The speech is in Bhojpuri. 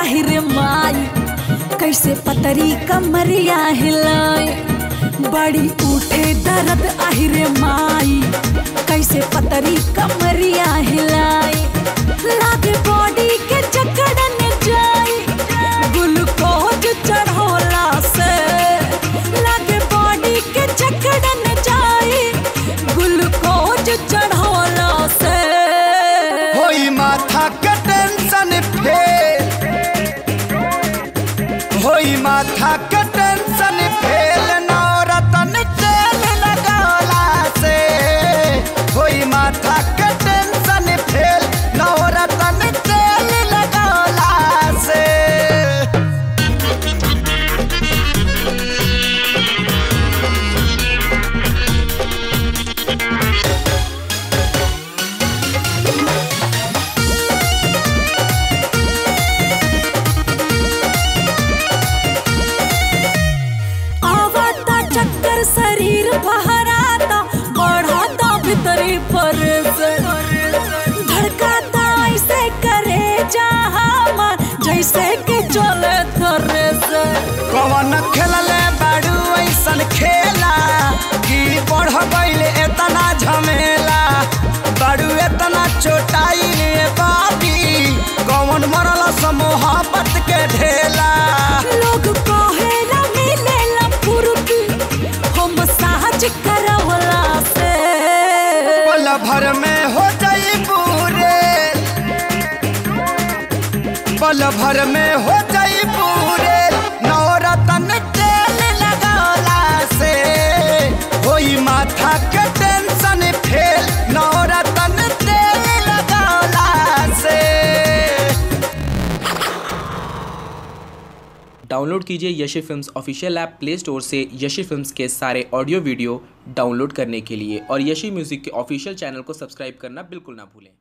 आहिरे माई कैसे पतरी कमरिया हिलाई बड़ी उठे दर्द आहिरे माई कैसे पतरी कमरिया हिलाई लागे बॉडी के जकड़न जाई ग्लूकोज चढ़ोला से लागे बॉडी के जकड़न जाई ग्लूकोज चढ़ोला से होई माथा के टेंशन फेल होई माथा के टेंशन फेल नौरतन तेल लगौला से होई माथा के टेंशन फेल नौरतन तेल लगौला से आवता चक्कर शरीर बहराता बढ़ाता भीतरी पर से धड़काता ऐसे करे जहाँ जैसे कि चले थरे से कवन खेलले बाड़ू ऐसन खेला कि बढ़ गईल एतना झमेला बाड़ू एतना चोटाई बाबी कवन मरल मोहब्बत के ढेला लोग कहेला मिलेला फुर्ती हम साज करवला से पल भर में हो जाई पूरे पल भर में हो जाई पूरे नवरतन तेल लगौला से होई माथा के टेंशन फेल नवरतन तेल लगौला से डाउनलोड कीजिए Yashi films official app play store से यशी फिल्म्स के सारे ऑडियो वीडियो डाउनलोड करने के लिए और यशी म्यूज़िक के ऑफिशियल चैनल को सब्सक्राइब करना बिल्कुल ना भूलें